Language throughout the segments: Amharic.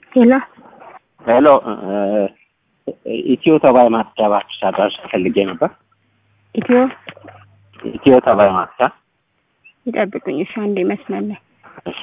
ሄሎ ሄሎ ኢትዮ ተባይ ማስጫ እባክሽ አድራሻ ፈልጌ ነበር። ኢትዮ ኢትዮ ተባይ ማስጫ ይጠብቁኝ። እሺ አንዴ መስመር ላይ እሺ።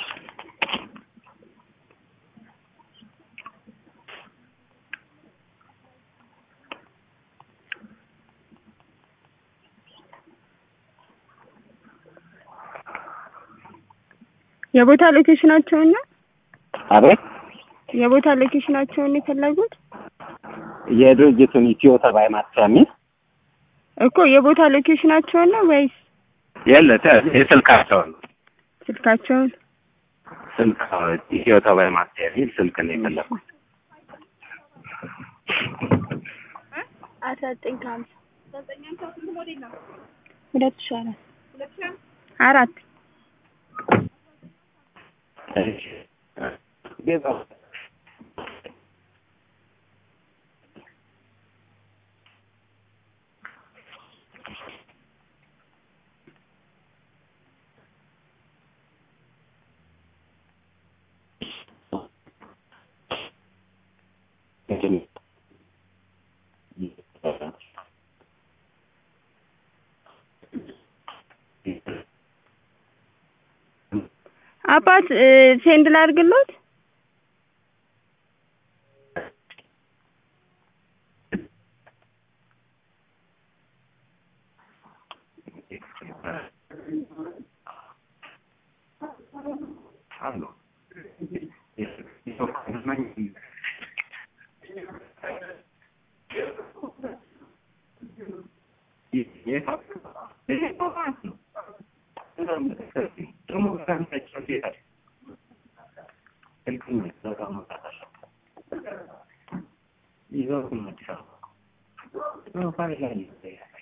የቦታ ሎኬሽናቸውን ነው አቤት የቦታ ሎኬሽናቸውን ነው የፈለጉት የድርጅቱን ኢትዮ ተባይ ማስጫ የሚል እኮ የቦታ ሎኬሽናቸውን ነው ወይስ የለ ተ- የስልካቸውን ነው ስልካቸውን? ስልክ ኢትዮ ተባይ ማስጫ የሚል ስልክ ነው የፈለኩት። አስራ ዘጠኝ ከሀምሳ ሁለት ሺህ አራት አራት እሺ። ጌታው አባት እ፣ ሴንድ ላድርግሎት ይዘው